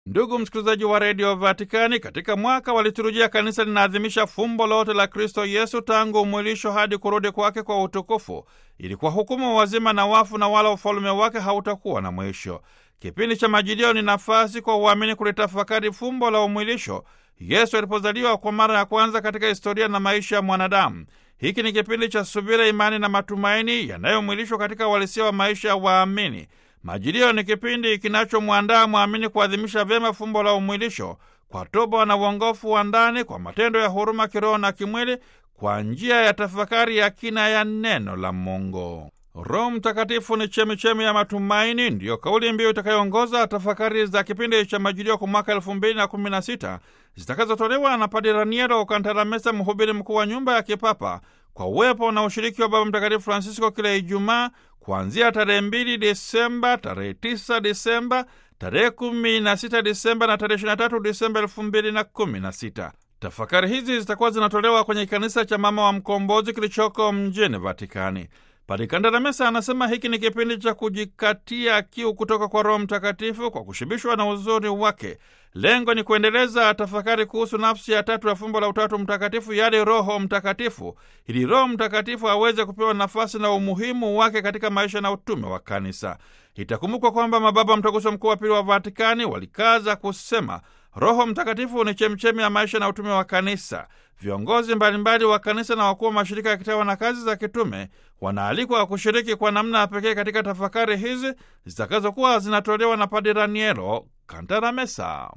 Ndugu msikilizaji wa redio Vatikani, katika mwaka wa liturujia kanisa linaadhimisha fumbo lote la Kristo Yesu tangu umwilisho hadi kurudi kwake kwa utukufu, ili kwa hukumu wazima na wafu, na wala ufalume wake hautakuwa na mwisho. Kipindi cha Majilio ni nafasi kwa uamini kulitafakari fumbo la umwilisho, Yesu alipozaliwa kwa mara ya kwanza katika historia na maisha ya mwanadamu. Hiki ni kipindi cha subira, imani na matumaini yanayomwilishwa katika uhalisia wa maisha ya waamini. Majilio ni kipindi kinachomwandaa mwamini kuadhimisha vyema fumbo la umwilisho kwa toba na uongofu wa ndani, kwa matendo ya huruma kiroho na kimwili, kwa njia ya tafakari ya kina ya neno la Mungu. Roho Mtakatifu ni chemichemi ya matumaini, ndiyo kauli mbiu itakayoongoza tafakari za kipindi cha Majilio kwa mwaka elfu mbili na kumi na sita zitakazotolewa na Padre Raniero Kantalamesa, mhubiri mkuu wa nyumba ya kipapa, kwa uwepo na ushiriki wa Baba Mtakatifu Francisco kila Ijumaa kuanzia tarehe mbili Disemba, tarehe tisa Disemba, tarehe kumi na sita Disemba na tarehe ishirini na tatu Disemba elfu mbili na kumi na sita. Tafakari hizi zitakuwa zinatolewa kwenye kanisa cha Mama wa Mkombozi kilichoko mjini Vatikani. Padre Kandalamesa anasema hiki ni kipindi cha kujikatia kiu kutoka kwa Roho Mtakatifu kwa kushibishwa na uzuri wake. Lengo ni kuendeleza tafakari kuhusu nafsi ya tatu ya fumbo la Utatu Mtakatifu, yaani Roho Mtakatifu, ili Roho Mtakatifu aweze kupewa nafasi na umuhimu wake katika maisha na utume wa Kanisa. Itakumbukwa kwamba mababa Mtaguso Mkuu wa Pili wa Vatikani walikaza kusema Roho Mtakatifu ni chemchemi ya maisha na utume wa Kanisa. Viongozi mbalimbali wa kanisa na wakuu wa mashirika ya kitawa na kazi za kitume wanaalikwa kushiriki kwa namna ya pekee katika tafakari hizi zitakazokuwa zinatolewa na Padre Raniero Kantalamesa.